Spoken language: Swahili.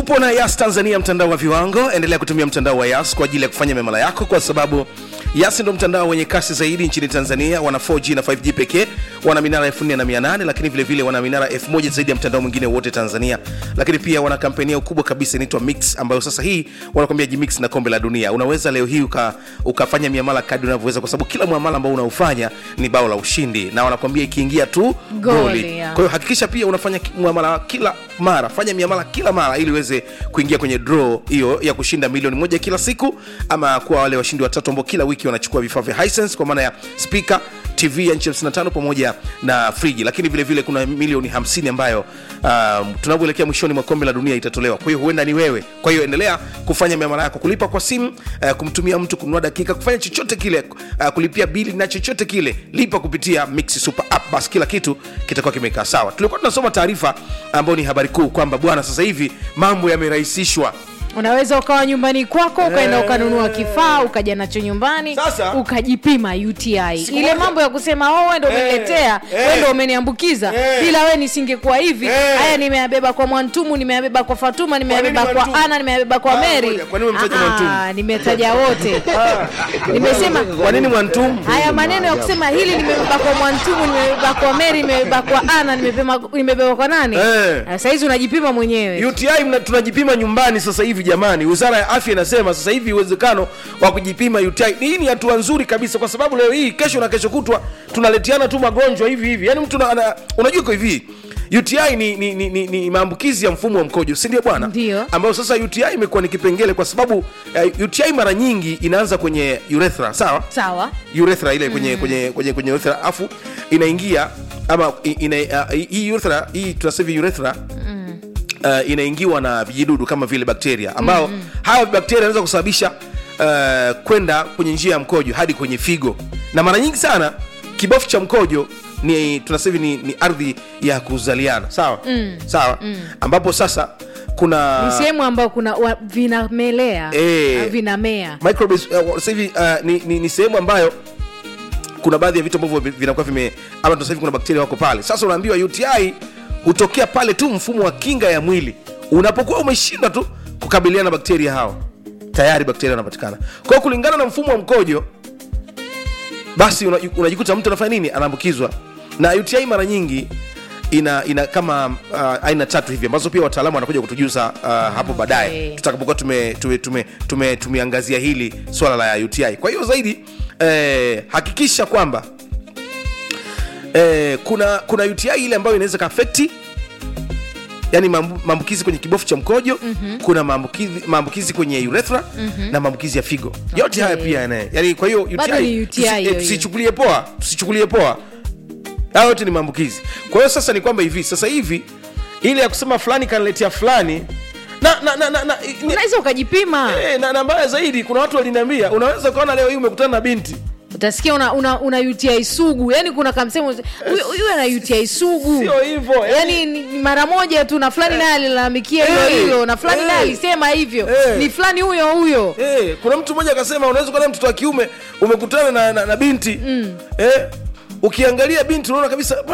tupo na yas tanzania mtandao wa viwango endelea kutumia mtandao wa yas kwa ajili ya kufanya memala yako kwa sababu yas ndo mtandao wenye kasi zaidi nchini tanzania wana 4g na 5g pekee wana minara 4800 lakini vilevile vile wana minara 1000 zaidi ya mtandao mwingine wote tanzania lakini pia wana kampeni yao kubwa kabisa inaitwa mix ambayo sasa hii wanakwambia jimix na kombe la dunia unaweza leo hii uka, ukafanya miamala kadi unavyoweza kwa sababu kila mwamala ambao unaufanya ni bao la ushindi na wanakwambia ikiingia tu Goli, goli ya. kwa hiyo hakikisha pia unafanya ki- muamala kila mara fanya miamala kila mara ili uweze kuingia kwenye draw hiyo ya kushinda milioni moja kila siku ama kuwa wale washindi watatu ambao kila wiki wanachukua vifaa vya Hisense kwa maana ya speaker tv ya nchi 55 pamoja na friji lakini vile vile kuna milioni 50 ambayo um, tunavyoelekea mwishoni mwa kombe la dunia itatolewa kwa hiyo huenda ni wewe kwa hiyo endelea kufanya miamala yako kulipa kwa simu uh, kumtumia mtu kununua dakika kufanya chochote kile uh, kulipia bili na chochote kile lipa kupitia mix super app basi kila kitu kitakuwa kimekaa sawa tulikuwa tunasoma taarifa ambayo ni habari kuu kwamba bwana sasa hivi mambo yamerahisishwa unaweza ukawa nyumbani kwako ukaenda Eh. ukanunua kifaa ukaja nacho nyumbani Sasa. ukajipima uti Siku ile moja- mambo ya kusema oh, wendo Eh, umeniletea eh. wendo umeniambukiza Eh. bila we nisingekuwa hivi Eh. haya nimeyabeba kwa mwantumu nimeyabeba kwa fatuma nimeyabeba nini kwa Mwantumu? ana nimeyabeba kwa Ah, meri ngoja, kwa nini umemtaja Ah, Mwantumu? nimetaja wote nimesema kwa nini mwantumu haya maneno ya kusema hili nimebeba kwa mwantumu nimebeba kwa meri nimebeba kwa ana nimebeba nimebeba kwa nani Eh. Ah, sahizi unajipima mwenyewe uti mna- tunajipima nyumbani sasa hivi jamani wizara ya afya inasema sasa hivi uwezekano wa kujipima uti hii ni hatua nzuri kabisa kwa sababu leo hii kesho na kesho kutwa tunaletiana tu magonjwa hivi hivi yaani mtu na- ana- unajua iko hivi uti ni, ni, ni, ni, ni maambukizi ya mfumo wa mkojo si ndio bwana Ndio. ambayo sasa uti imekuwa ni kipengele kwa sababu uh, uti mara nyingi inaanza kwenye urethra sawa sawa urethra ile kwenye kwenye kwenye kwenye urethra afu inaingia ama i- ina, uh, hii urethra hii tunasema hivi urethra uh, inaingiwa na vijidudu kama vile bakteria ambao mm. hawa bakteria wanaweza kusababisha uh, kwenda kwenye njia ya mkojo hadi kwenye figo na mara nyingi sana kibofu cha mkojo ni tunasema hivi ni, ni ardhi ya kuzaliana sawa mm. sawa mm. ambapo sasa kuna ni sehemu ambayo kuna wa, vinamelea Eh. ah, vinamea microbes uh, sasa hivi uh, ni, ni, ni sehemu ambayo kuna baadhi ya vitu ambavyo vi- vinakuwa vime ama sasa hivi kuna bakteria wako pale sasa unaambiwa uti hutokea pale tu mfumo wa kinga ya mwili unapokuwa umeshindwa tu kukabiliana na bakteria hawa tayari bakteria wanapatikana kwa hiyo kulingana na mfumo wa mkojo basi una- unajikuta mtu anafanya nini anaambukizwa na uti mara nyingi ina ina kama uh, aina tatu hivi ambazo pia wataalamu wanakuja kutujuza uh, hapo baadaye Okay. tutakapokuwa tume, tume, tume, tume, tumeangazia hili swala la uti kwa hiyo zaidi eh, hakikisha kwamba eh, kuna kuna uti ile ambayo inaweza kaafekti yani maambu- maambukizi kwenye kibofu cha mkojo mm-hmm. kuna maambukizi maambukizi kwenye urethra mm-hmm. na maambukizi ya figo yote Okay. haya pia yana yani kwa hiyo Bado ni UTI UTI tusi- eh, hiyo hiyo. tusichukulie poa tusichukulie poa hayo yote ni maambukizi kwa hiyo sasa ni kwamba hivi sasa hivi ile ya kusema fulani kaniletea fulani na na na, na, na ni- unaweza ukajipima Eh, na, na mbaya zaidi kuna watu waliniambia unaweza ukaona leo hii umekutana na binti utasikia una, una, una uti sugu yani kuna kamsemo huyu huyu ana uti sugu sio hivyo yani ni ni mara moja tu na fulani naye alilalamikia hilo Eh, hilo na fulani eh. naye alisema hivyo Eh. ni fulani huyo huyo Eh, kuna mtu mmoja akasema unaweza kuona mtoto wa kiume umekutana na, na, na binti mm. eh, ukiangalia binti unaona kabisa